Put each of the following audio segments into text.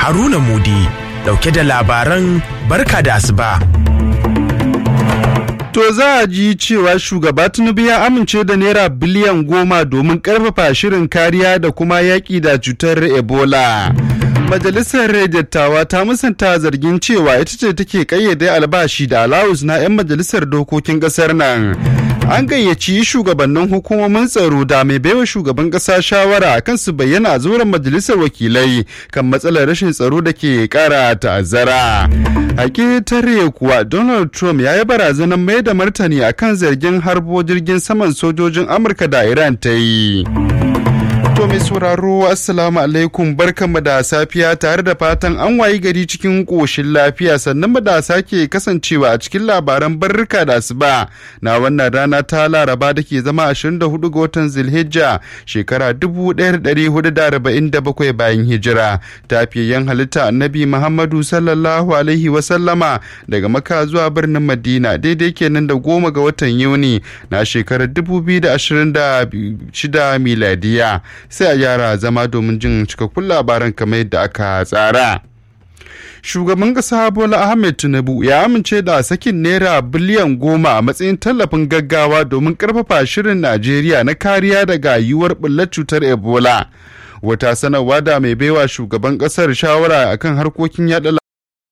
Haruna Mudi dauke da labaran barka da asuba. To za a ji cewa shugaba Tinubu ya amince da naira biliyan goma domin karfafa shirin kariya da kuma yaƙi da cutar Ebola. Majalisar dattawa ta musanta zargin cewa ita ce take kayyade albashi da alawus na 'yan majalisar dokokin ƙasar nan. An gayyaci shugabannin hukumomin tsaro da mai baiwa shugaban ƙasa shawara kan su bayyana a zauren majalisar wakilai kan matsalar rashin tsaro da ke ƙara ta'azzara. Hakitare kuwa Donald Trump ya yi barazanar mai da martani akan zargin harbo jirgin saman sojojin Amurka da Iran ta yi. To mai sauraro Assalamu alaikum barkanmu da safiya tare da fatan an wayi gari cikin ƙoshin lafiya sannan mu da sake kasancewa a cikin labaran barrika da asuba na wannan rana ta laraba da ke zama 24 ga watan zilhijja shekara 1447 bayan hijira tafiyayyen halitta annabi Muhammadu sallallahu alaihi wasallama daga maka zuwa birnin Madina daidai kenan da goma ga watan Yuni na shekarar 2026 miladiya. sai a gyara zama domin jin cikakkun labaran kamar yadda aka tsara. Shugaban ƙasa Bola Ahmed Tinubu ya amince da sakin naira biliyan goma a matsayin tallafin gaggawa domin ƙarfafa shirin Najeriya na kariya daga yiwuwar ɓullar cutar Ebola. Wata sanarwa da mai baiwa shugaban ƙasar shawara akan harkokin yaɗa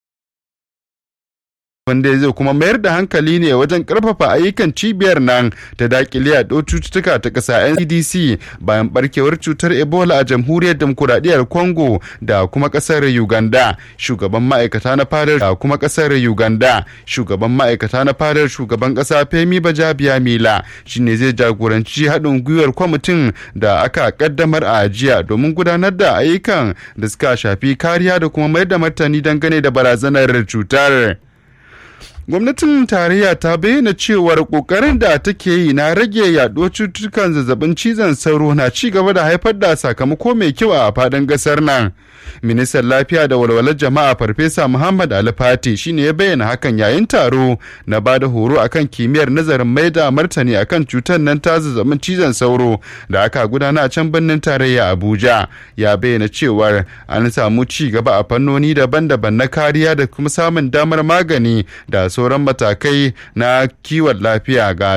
wanda zai kuma mayar da hankali ne wajen karfafa ayyukan cibiyar nan ta dakile yaɗo cututtuka ta ƙasa ncdc bayan barkewar cutar ebola a jamhuriyar demokuraɗiyyar congo da kuma ƙasar uganda shugaban ma'aikata na fadar da kuma ƙasar uganda shugaban ma'aikata na fadar shugaban ƙasa femi bajabiya mila shine zai jagoranci haɗin gwiwar kwamitin da aka ƙaddamar a jiya domin gudanar da ayyukan da suka shafi kariya da kuma mayar da martani dangane da barazanar cutar. gwamnatin tarayya ta bayyana cewar kokarin da take yi na rage yaduwar cututtukan zazzabin cizon sauro na ci gaba da haifar da sakamako mai kyau a fadin gasar nan ministan lafiya da walwalar jama'a farfesa muhammad alifati shine ya bayyana hakan yayin taro na ba da horo akan kimiyyar nazarin mai da martani akan cutar nan ta zazzabin cizon sauro da aka gudana a can birnin tarayya abuja ya bayyana cewar an samu ci gaba a fannoni daban-daban na kariya da kuma samun damar magani da sauran matakai na kiwon lafiya ga